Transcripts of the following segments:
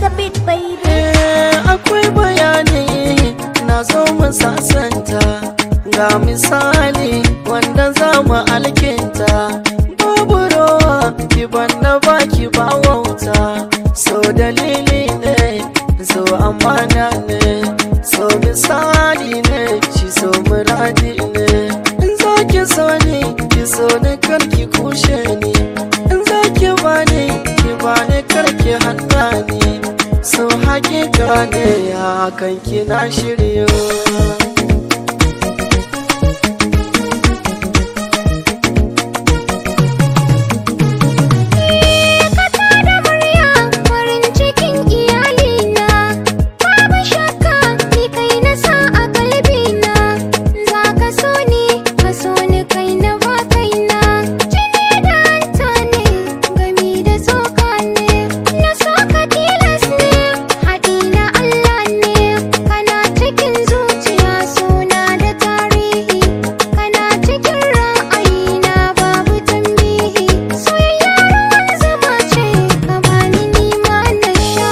the beat baby Eh, akwai bayani na zo mu sasanta ga misali wanda za mu alkinta babu rowa ki banda baki ba wauta so dalili ne so amana ne so misali ne shi so muradi ne in za ki so ni ki so ni kar ki kushe ni in za ki bani ki bani kar ki hana ni so hakika ne ya kan kina shiryo Kasa da murya farin cikin iyalina Babu shakka ni kai na sa a kalbina Za ka so ni ka so ni kai na ba kaina Jini da hanta ne gami da tsoka ne Na so ka tilas ne haɗi na Allah ne Kana cikin zuciya suna da tarihi Kana cikin ra'ayina babu tambihi Soyayya ruwan zama ce ka bani nima na sha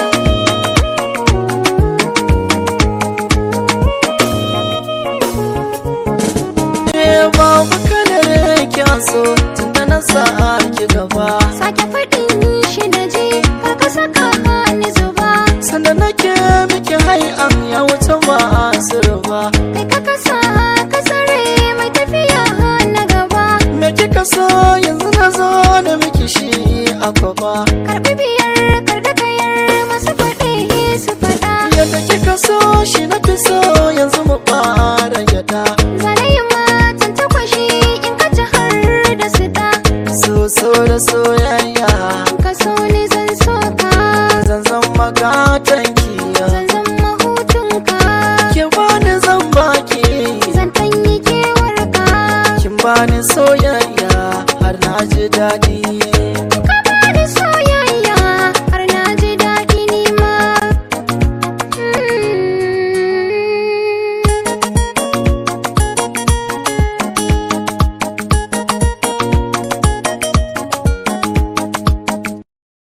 Eh babu kalar kyaso tunda na sa ki gaba Sake faɗin shi da ji kar ka saka ni zuba sanda nake miki hai'an ya wuce ba asirba Kai ka kasa ka tsare mai tafiya na gaba me kika so yanzu na zo da miki shi a kwaba Karɓi biyar kar da kayar masu faɗi su faɗa yadda kika so shi na fi so yanzu mu ba